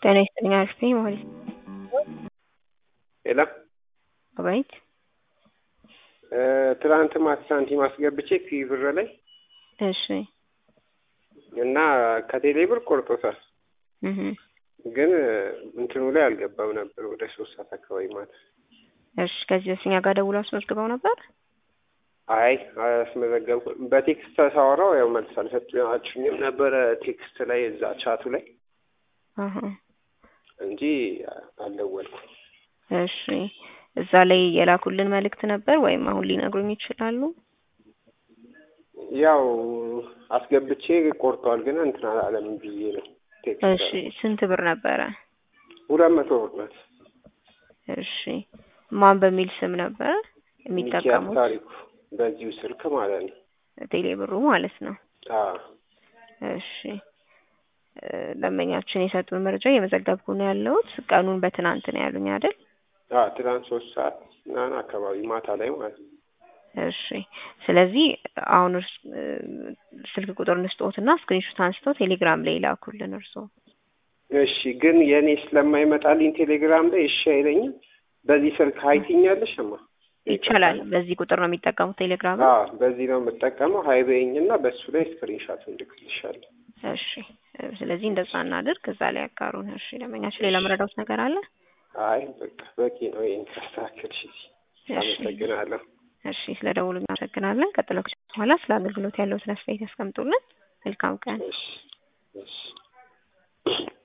ጤና ይስጥልኝ አክስቴ ማለት ሄሎ አቤት ትናንት ማታ ሳንቲም አስገብቼ ኪብር ላይ እሺ እና ከቴሌ ብር ቆርጦታል። እህ ግን እንትኑ ላይ አልገባም ነበር ወደ ሶስት ሰዓት አካባቢ ማለት እሺ ከዚህ በፊት እኛ ጋር ደውሎ አስመዝግበው ነበር አይ አያስመዘገብኩም። በቴክስት ሳወራው ያው መልስ አልሰጣችሁኝም ነበረ ቴክስት ላይ እዛ ቻቱ ላይ አሀ እንጂ አልደወልኩም። እሺ እዛ ላይ የላኩልን መልእክት ነበር ወይም አሁን ሊነግሩኝ ይችላሉ? ያው አስገብቼ ቆርጧል፣ ግን እንትን አላለም ብዬ ነው ቴክስት እሺ ስንት ብር ነበረ? ሁለት መቶ ብር ናት። እሺ ማን በሚል ስም ነበረ ሚኪያስ የሚጠቀሙት? ታሪኩ በዚሁ ስልክ ማለት ነው። ቴሌ ብሩ ማለት ነው። አዎ እሺ እ ደንበኛችን የሰጡን መረጃ እየመዘገብኩ ነው ያለሁት። ቀኑን በትናንት ነው ያሉኝ አይደል? አዎ ትናንት ሶስት ሰዓት ምናምን አካባቢ ማታ ላይ ማለት ነው። እሺ ስለዚህ አሁን እርስ እ ስልክ ቁጥር እንስጥዎትና ስክሪንሾት አንስተው ቴሌግራም ላይ ይላኩልን እርስዎ። እሺ ግን የእኔ ስለማይመጣልኝ ቴሌግራም ላይ እሺ አይለኝም። በዚህ ስልክ ሀይትኛለሽ እማ ይቻላል። በዚህ ቁጥር ነው የሚጠቀሙት ቴሌግራም? አዎ በዚህ ነው የምጠቀመው። ሀይ በይኝ እና በእሱ ላይ ስክሪንሻት እንልክልሻለሁ። እሺ እ ስለዚህ እንደዛ እናድርግ። እዛ ላይ ያጋሩን። እሺ ደንበኛችን ሌላ መረዳት ነገር አለ? አይ በቃ በቂ ነው። ይሄን ካስተካከልሽ አመሰግናለሁ። እሺ ስለ ደውሉ እናመሰግናለን። ቀጥሎ በኋላ ስለ አገልግሎት ያለውትን አስተያየት ያስቀምጡልን። መልካም ቀን። እሺ እሺ